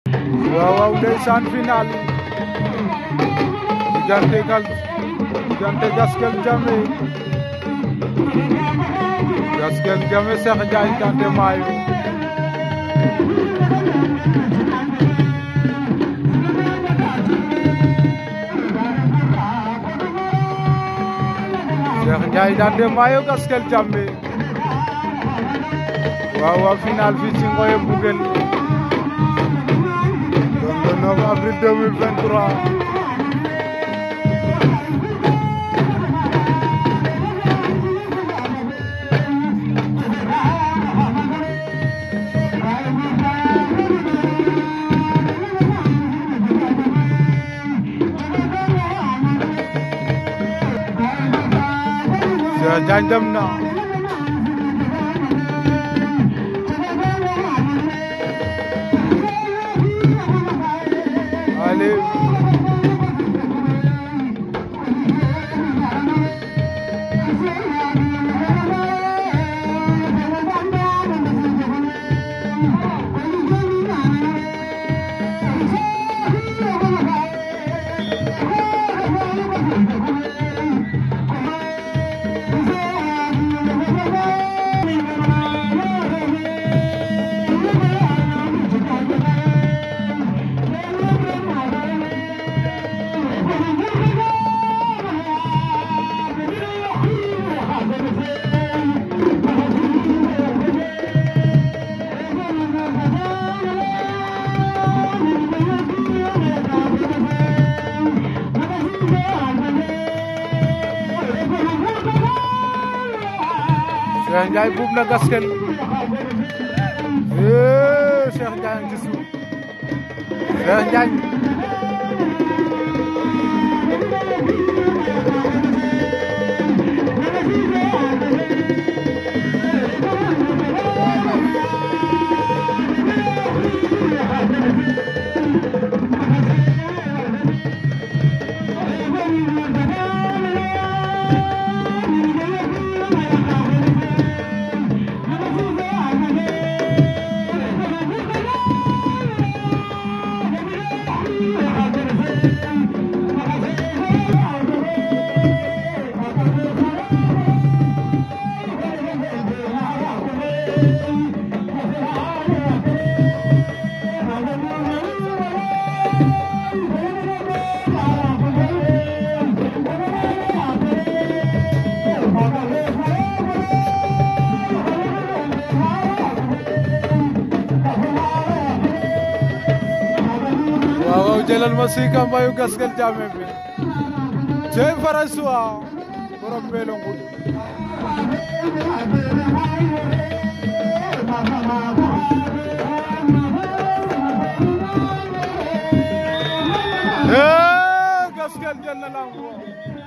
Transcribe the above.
waaw waaw ndeysaan final diggante gal diggante Gaskel Jamme Gaskel Jamme Cheikh Ndiaye Kanté Mayo Cheikh Ndiaye Kanté Mayo Gaskel Jamme waaw waaw final fii ci Ngoye Mbouguel le 9 avril 2023 Cheikh Ndiaye dem na allez Cheikh Ndiaye buub na Gaskel eh Cheikh Ndiaye ci suuf Cheikh Ndiaye waaw waaw jëlal ma siika mbayu Gaskel Jamme bi cey François borom mbelo ngul eh Gaskel jël na lamb